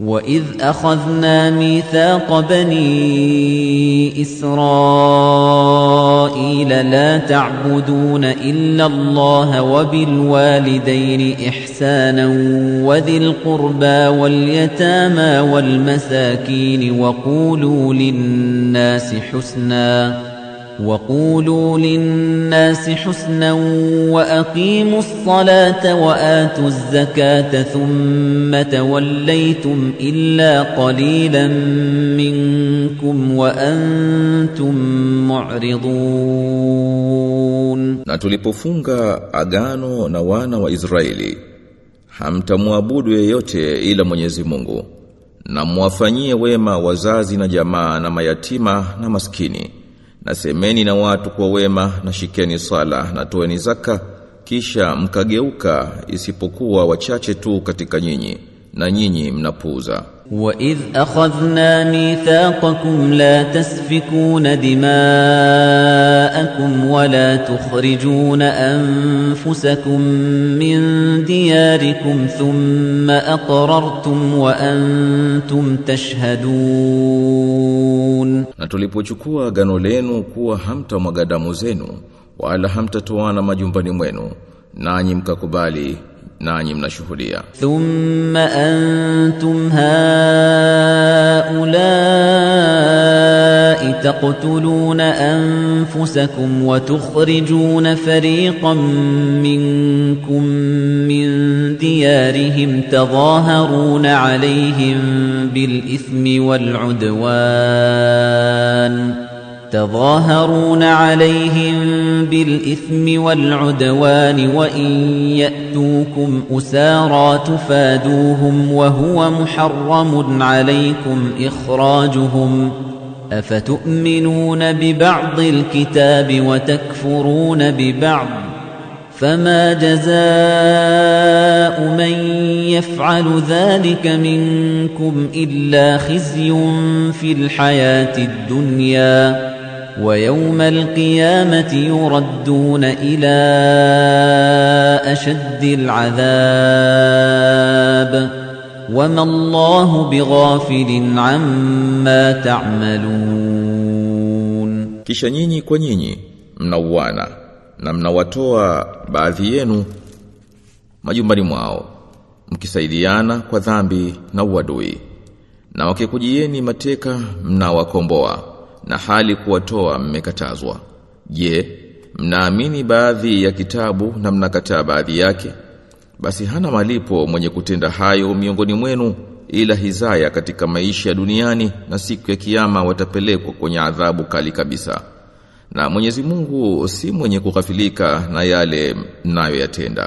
وَإِذْ أَخَذْنَا مِيثَاقَ بَنِي إِسْرَائِيلَ لَا تَعْبُدُونَ إِلَّا اللَّهَ وَبِالْوَالِدَيْنِ إِحْسَانًا وَذِي الْقُرْبَى وَالْيَتَامَى وَالْمَسَاكِينِ وَقُولُوا لِلنَّاسِ حُسْنًا وَقُولُوا لِلنَّاسِ حُسْنًا وَأَقِيمُوا الصَّلَاةَ وَآتُوا الزَّكَاةَ ثُمَّ تَوَلَّيْتُمْ إِلَّا قَلِيلًا مِنكُمْ وَأَنْتُمْ مُعْرِضُونَ Na tulipofunga agano na wana wa Israeli hamtamwabudu yeyote ila Mwenyezi Mungu na muwafanyie wema wazazi na jamaa na mayatima na maskini na semeni na watu kwa wema na shikeni sala na toeni zaka kisha mkageuka isipokuwa wachache tu katika nyinyi na nyinyi mnapuuza وَإِذْ أَخَذْنَا مِيثَاقَكُمْ لَا تَسْفِكُونَ دِمَاءَكُمْ وَلَا تُخْرِجُونَ أَنفُسَكُم مِّن دِيَارِكُمْ ثُمَّ أَقْرَرْتُمْ وَأَنتُمْ تَشْهَدُونَ na tulipochukua agano lenu kuwa hamtamwaga damu zenu wala hamtatoana majumbani mwenu nanyi mkakubali nanyi mnashuhudia ثُمَّ أَنتُمْ هَؤُلَاءِ تَقْتُلُونَ أَنفُسَكُمْ وَتُخْرِجُونَ فَرِيقًا مِنكُم مِّن دِيَارِهِمْ تَظَاهَرُونَ عَلَيْهِم بِالْإِثْمِ وَالْعُدْوَانِ تظاهرون عليهم بالإثم والعدوان وإن يأتوكم أسارى تفادوهم وهو محرم عليكم إخراجهم أفتؤمنون ببعض الكتاب وتكفرون ببعض فما جزاء من يفعل ذلك منكم إلا خزي في الحياة الدنيا ويوم القيامة يردون إلى أشد العذاب وما الله بغافل عما تعملون kisha nyinyi kwa nyinyi mnauana na mnawatoa baadhi yenu majumbani mwao mkisaidiana kwa dhambi na uadui na wakikujieni mateka mnawakomboa na hali kuwatoa mmekatazwa je mnaamini baadhi ya kitabu na mnakataa baadhi yake basi hana malipo mwenye kutenda hayo miongoni mwenu ila hizaya katika maisha ya duniani na siku ya kiyama watapelekwa kwenye adhabu kali kabisa na Mwenyezi Mungu si mwenye kughafilika na yale mnayoyatenda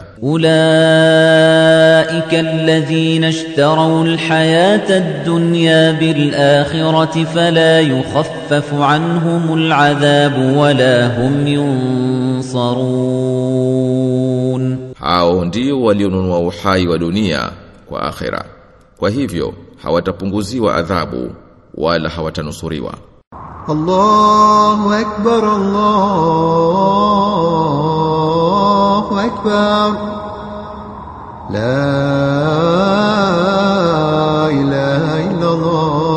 أولئك الذين اشتروا الحياة الدنيا بالآخرة فلا يخفف عنهم العذاب ولا هم ينصرون hao ndio walionunua uhai wa dunia kwa akhera kwa hivyo hawatapunguziwa adhabu wala hawatanusuriwa الله أكبر الله أكبر لا إله إلا الله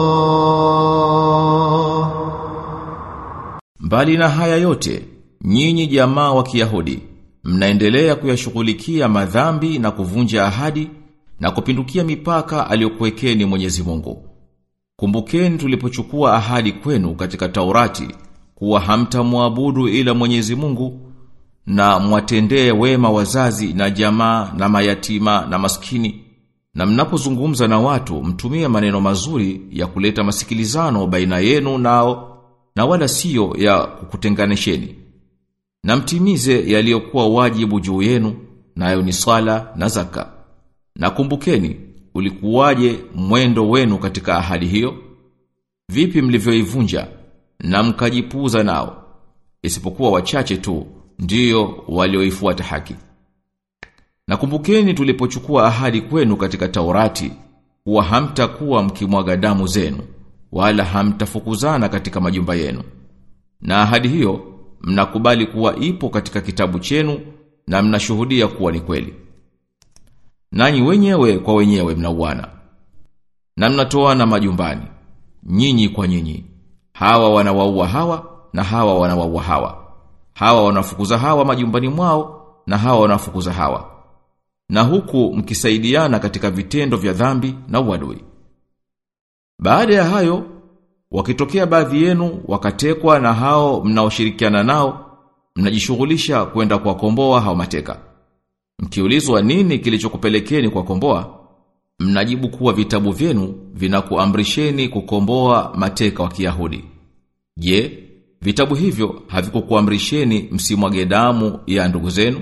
Mbali na haya yote, nyinyi jamaa wa Kiyahudi, mnaendelea kuyashughulikia madhambi na kuvunja ahadi na kupindukia mipaka aliyokuwekeni Mwenyezi Mungu. Kumbukeni tulipochukua ahadi kwenu katika Taurati kuwa hamtamwabudu ila Mwenyezi Mungu na mwatendee wema wazazi na jamaa na mayatima na maskini na mnapozungumza na watu mtumie maneno mazuri ya kuleta masikilizano baina yenu nao na wala siyo ya kukutenganisheni na mtimize yaliyokuwa wajibu juu yenu nayo ni swala na zaka na kumbukeni ulikuwaje mwendo wenu katika ahadi hiyo vipi mlivyoivunja na mkajipuza nao isipokuwa wachache tu ndiyo walioifuata haki na kumbukeni tulipochukua ahadi kwenu katika Taurati kuwa hamtakuwa mkimwaga damu zenu wala hamtafukuzana katika majumba yenu na ahadi hiyo mnakubali kuwa ipo katika kitabu chenu na mnashuhudia kuwa ni kweli nanyi wenyewe kwa wenyewe mnauana na mnatoana majumbani nyinyi kwa nyinyi hawa wanawaua hawa na hawa wanawaua hawa hawa wanafukuza hawa majumbani mwao na hawa wanafukuza hawa na huku mkisaidiana katika vitendo vya dhambi na uadui baada ya hayo wakitokea baadhi yenu wakatekwa na hao mnaoshirikiana nao mnajishughulisha kwenda kuwakomboa hao mateka mkiulizwa nini kilichokupelekeni kuwakomboa mnajibu kuwa vitabu vyenu vinakuamrisheni kukomboa mateka wa Kiyahudi je vitabu hivyo havikukuamrisheni msimwage damu ya ndugu zenu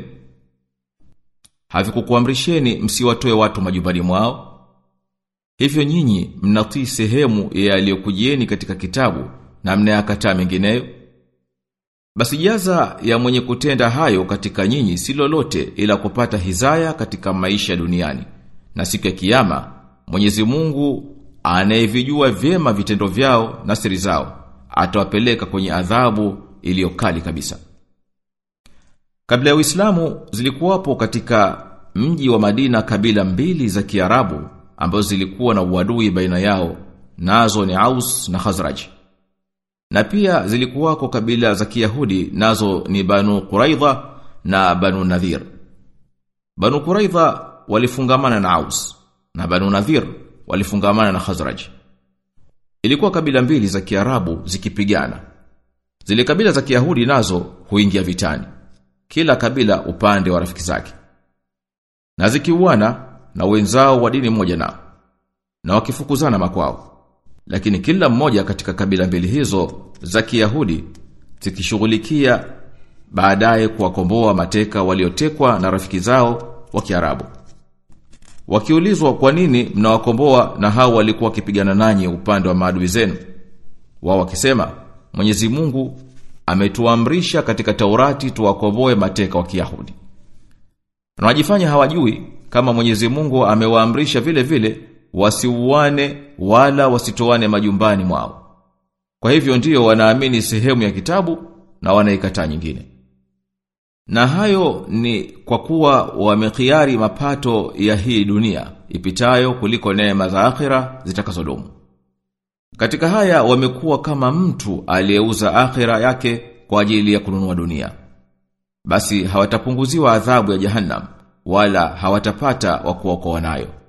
havikukuamrisheni msiwatoe watu majumbani mwao hivyo nyinyi mnatii sehemu ya yaliyokujieni katika kitabu na mnayakataa mengineyo basi jaza ya mwenye kutenda hayo katika nyinyi si lolote ila kupata hizaya katika maisha duniani na siku ya kiyama Mwenyezi Mungu anayevijua vyema vitendo vyao na siri zao atawapeleka kwenye adhabu iliyokali kabisa Kabla ya Uislamu zilikuwapo katika mji wa Madina kabila mbili za Kiarabu ambazo zilikuwa na uadui baina yao nazo ni Aus na Khazraj. Na pia zilikuwako kabila za Kiyahudi nazo ni Banu Quraidha na Banu Nadhir. Banu Quraidha walifungamana na Aus na Banu Nadhir walifungamana na Khazraj. Ilikuwa kabila mbili za Kiarabu zikipigana. Zile kabila za Kiyahudi nazo huingia vitani. Kila kabila upande wa rafiki zake. Na zikiuana na wenzao wa dini moja nao. Na wakifukuzana makwao. Lakini kila mmoja katika kabila mbili hizo za Kiyahudi zikishughulikia baadaye kuwakomboa mateka waliotekwa na rafiki zao wa Kiarabu. Wakiulizwa kwa nini mnawakomboa na hao walikuwa wakipigana nanyi upande wa maadui zenu? Wao wakisema, Mwenyezi Mungu ametuamrisha katika Taurati tuwakomboe mateka wa Kiyahudi. Na wajifanya hawajui kama Mwenyezi Mungu amewaamrisha vile vile wasiuane wala wasitoane majumbani mwao. Kwa hivyo ndiyo wanaamini sehemu ya kitabu na wanaikataa nyingine. Na hayo ni kwa kuwa wamekhiari mapato ya hii dunia ipitayo kuliko neema za akhira zitakazodumu. Katika haya wamekuwa kama mtu aliyeuza akhira yake kwa ajili ya kununua dunia. Basi hawatapunguziwa adhabu ya jahannam wala hawatapata wa kuokoa nayo.